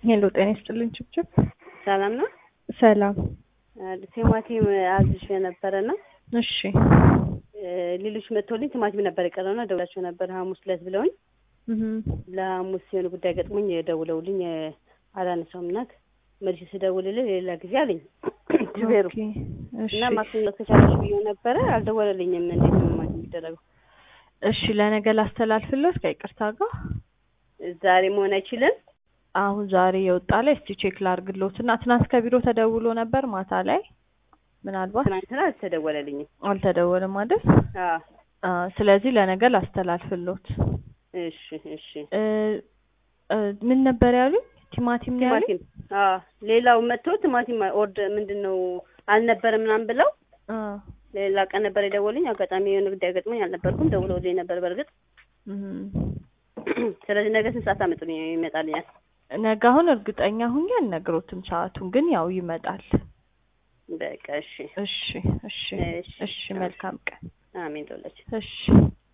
ሄሎ ጤና ይስጥልኝ ችብችብ ሰላም ነው። ሰላም ቲማቲም አዝሽ የነበረና እሺ ሌሎች መጥቶልኝ ቲማቲም ነበር የቀረውና ደውላቸው ነበር ሐሙስ ዕለት ብለውኝ እህ ለሐሙስ የሆነ ጉዳይ ገጥሞኝ ደውለውልኝ አላነሳውም እናት መልሼ ስደውልልህ ሌላ ጊዜ አለኝ ሹፌሩ ኦኬ እሺ እና ማክሰኞ ከቻለሽ ብዬው ነበረ አልደወለልኝም። እንዴት ነው ማለት የሚደረገው? እሺ ለነገ ላስተላልፍልዎት ከይቅርታ ጋር ዛሬ መሆን አይችልም። አሁን ዛሬ የወጣ ላይ እስቲ ቼክ ላርግልዎት እና ትናንት ከቢሮ ተደውሎ ነበር ማታ ላይ ምናልባት ትናንትና አልተደወለልኝም። አልተደወለም አይደል? አዎ አ ስለዚህ ለነገ ላስተላልፍልዎት። እሺ እሺ እ እ ምን ነበር ያሉኝ? ቲማቲም ነው ያሉኝ? ቲማቲም አዎ ሌላው መጥቶ ቲማቲም ኦርድ ምንድን ነው አልነበረም ምናምን ብለው አ ሌላ ቀን ነበር የደወሉኝ። አጋጣሚ የሆነ ጉዳይ ገጥሞኝ አልነበርኩም። ደውለውልኝ ነበር በእርግጥ እህ ስለዚህ ነገ ስንት ሰዓት አመጡልኝ ይመጣልኛል? ነገ አሁን እርግጠኛ ሁኜ አልነግሮትም ሰዓቱን፣ ግን ያው ይመጣል። በቃ እሺ እሺ እሺ እሺ እሺ መልካም ቀን። አሜን ዶለች እሺ